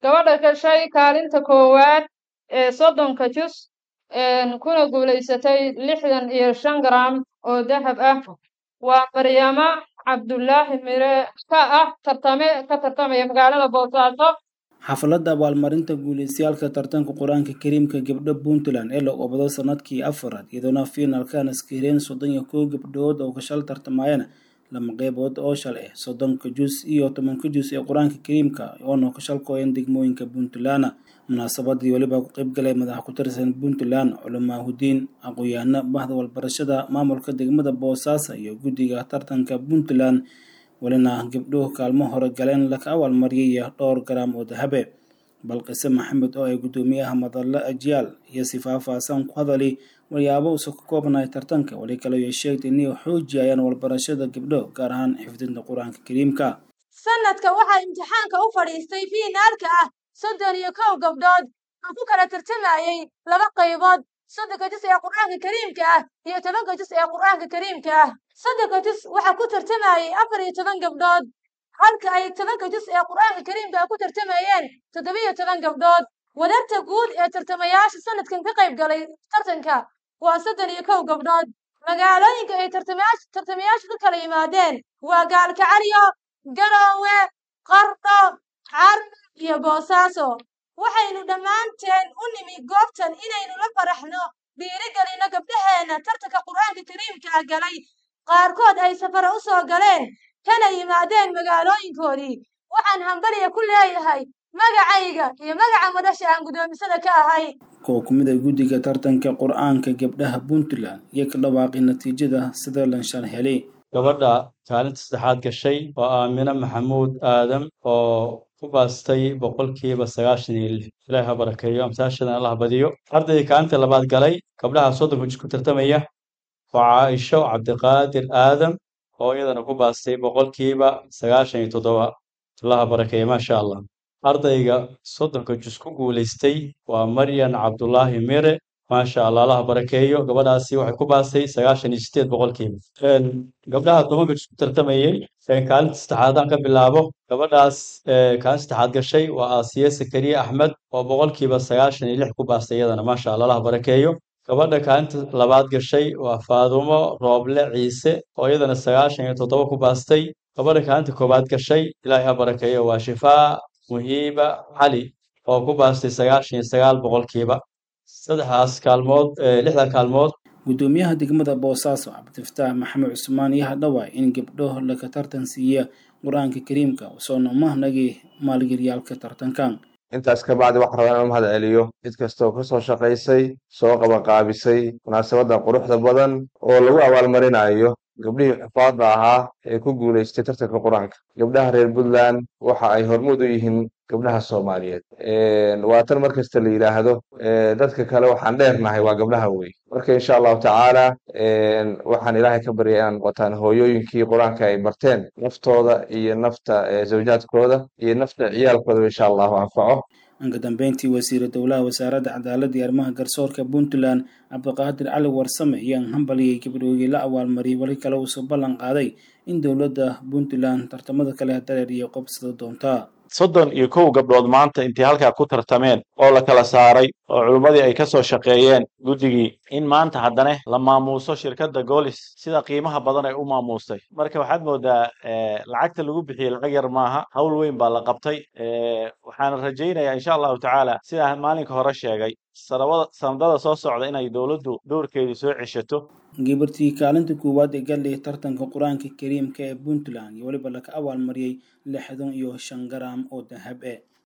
gabadha gashay kaalinta koowaad ee soddonka jus kuna guulaysatay lixdan iyo shan garam oo dahab ah waa maryama cabdullaahi mire ka ah tartame ka tartamaya magaalada boosaaso xafladda abaalmarinta guuleystayaalka tartanka qur-aanka kariimka gabdho puntland ee la oobado sanadkii afaraad iyadoona fiinalkan iskahireen soddon iyo kow gabdhood oo kashal tartamayana lama qeybood oo shal ah soddonka jus iyo tobanka jus ee qur-aanka kariimka oona kashalkooyan degmooyinka puntland munaasabadii weliba ku qeybgalay madaxa ku tirsan puntland culamaahudiin aqoon-yahano bahda walbarashada maamulka degmada boosaaso iyo guddiga tartanka puntland welina gabdhuhu kaalmo hore galeen laka abaalmariyay iyo dhowr garaam oo dahabe balqise maxamed oo ay guddoomiyaha madallo ajiyaal iyo sifaafaasan ku hadali walyaabo usa ka koobnahay tartanka weli kale ay sheegtay inay xoojiyayaan walbarashada gabdho gaar ahaan xifdinta qur-aanka kariimka sanadka waxaa imtixaanka u fadhiistay fiinaalka ah soddon iyo kow gabdhood oo ku kala tartamayay laba qaybood soddonka jus ee qur-aanka kariimka ah iyo tobanka jus ee qur-aanka kariimka ah soddonka jus waxaa ku tartamayay afar iyo toban gabdhood halka ay tobanka jus ee qur-aanka kariimka ah ku tartamayeen toddobiyo toban gabdhood wadarta guud ee tartamayaasha sanadkan ka qayb galay tartanka waa soddon iyo kow gabdhood magaalooyinka ay tartamayaashu ka kala yimaadeen waa gaalkacaliyo garoowe qardho carmo iyo boosaaso waxaynu dhammaanteen u nimi goobtan inaynu la faraxno dhiirigelino gabdhaheenna tartanka qur-aanka kariimka ah galay qaarkood ay safara u soo galeen kana yimaadeen magaalooyinkoodii waxaan hambaliya ku leeyahay magacayga iyo magaca madasha aan guddoomisada ka ahay kuwa ku mid a guddiga tartanka qur-aanka gabdhaha puntland iyo ka dhawaaqay natiijada sida lanshal helay gabadha kaalinta saddexaad gashay waa aamine maxamuud aadam oo ku baastay boqolkiiba sagaashan iyo lix ilaahi ha barakeeyo amsaashadan allah badiyo ardayga kaalinta labaad galay gabdhaha soddonka jis ku tartamaya waa caaisho cabdiqaadir aadam oo iyadana ku baastay boqolkiiba sagaashan iyo toddoba allah ha barakeeyo maasha allah ardayga soddonka jus ku guulaystay waa maryan cabdulaahi mire maasha allah allaha barakeeyo gabadhaasi waxay ku baastay sagaashan iyo sideed boqolkiiba gabdhaha tobanka jus ku tartamayey kaalinta saddexaadaan ka bilaabo gabadhaas kaalinta saddexaad gashay waa aasiye sakariye axmed oo boqolkiiba sagaashan iyo lix ku baastay iyadana maasha allah allaha barakeeyo gabadha kaalinta labaad gashay waa faadumo rooble ciise oo iyadana sagaashan iyo toddoba ku baastay gabadha kaalinta koowaad gashay ilaahay ha barakeeyo waa shifaa muhiiba cali oo ku baastay sagaashan iyo sagaal boqolkiiba saddexdaas kaalmood lixda kaalmood guddoomiyaha degmada boosaaso cabdifataax maxamed cusmaan iyo hadhawa in gabdho laka tartan siiya qur-aanka kariimka usoona umahnagii maalgeliyaalka tartankan intaas ka bacdi waxaan rabaa inaan mahad celiyo cid kastoo ka soo shaqaysay soo qabanqaabisay munaasabadda quruxda badan oo lagu abaalmarinayo gabdhihii xufaadda ahaa ee ku guulaystay tartanka qur-aanka gabdhaha reer puntland waxa ay hormuud u yihiin gabdhaha soomaaliyeed waa tan mar kasta la yidhaahdo dadka kale waxaan dheernahay waa gabdhaha wey marka insha allahu tacaala waxaan ilaahay ka baryay inaan noqotaan hooyooyinkii qur-aanka ay barteen naftooda iyo nafta zawjaadkooda iyo nafta ciyaalkoodaba insha allahu anfaco anka dambeyntii wasiira dowlaha wasaaradda cadaaladda iyo arrimaha garsoorka puntland cabdiqaadir cali warsame ayaan hambaliyay gabdhoogii la abaalmariyay weli kale uusoo ballan qaaday in dowladda puntland tartamada kale dareer iyo qobsada doontaa soddon iyo kow gabdhood maanta intay halkaa ku tartameen oo la kala saaray oo culimmadii ay ka soo shaqeeyeen guddigii in maanta haddana la maamuuso shirkadda goolis sida qiimaha badan ay u maamuustay marka waxaad moodaa lacagta lagu bixiyey lacag yar maaha hawl weyn baa la qabtay waxaana rajaynayaa insha allahu tacaala sidaa maalinka hore sheegay sanadada soo socda inay dowladdu dowrkeedu soo ceshato gabartii kaalinta koowaad ee galdhay tartanka qur-aanka kariimka ee puntland iyo weliba laka abaalmariyey lixdan iyo shan garaam oo dahab e